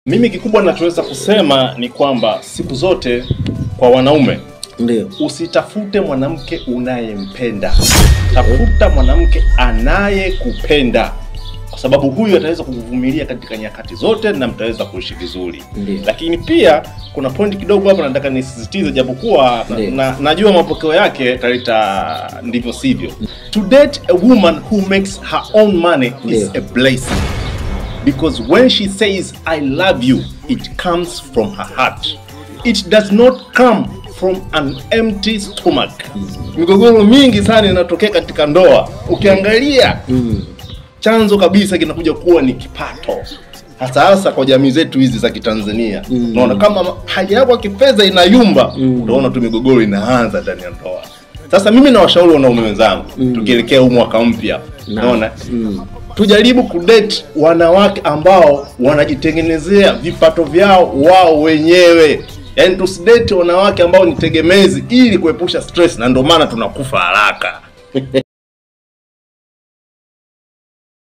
Mimi kikubwa ninachoweza kusema ni kwamba siku zote kwa wanaume Ndio. usitafute mwanamke unayempenda, tafuta mwanamke anayekupenda, kwa sababu huyu ataweza kukuvumilia katika nyakati zote na mtaweza kuishi vizuri. Ndiyo. Lakini pia kuna pointi kidogo hapa nataka nisisitize, japokuwa na, Ndiyo. na, najua mapokeo yake talita ndivyo sivyo. To date a woman who makes her own money is Ndiyo. a blessing because when she says I love you, it comes from her heart. It does not come from an empty stomach. Migogoro mingi sana inatokea katika ndoa, ukiangalia Mm. chanzo kabisa kinakuja kuwa ni kipato, hasa hasa kwa jamii zetu hizi za Kitanzania. Mm. Unaona kama hali yako ya kifedha inayumba, Mm. utaona tu migogoro inaanza ndani ya ndoa. Sasa mimi nawashauri wanaume wenzangu, Mm. tukielekea huu mwaka mpya, Na- unaona Mm. tujaribu kudate wanawake ambao wanajitengenezea vipato vyao wao wenyewe yaani tusidate wanawake ambao ni tegemezi ili kuepusha stress na ndio maana tunakufa haraka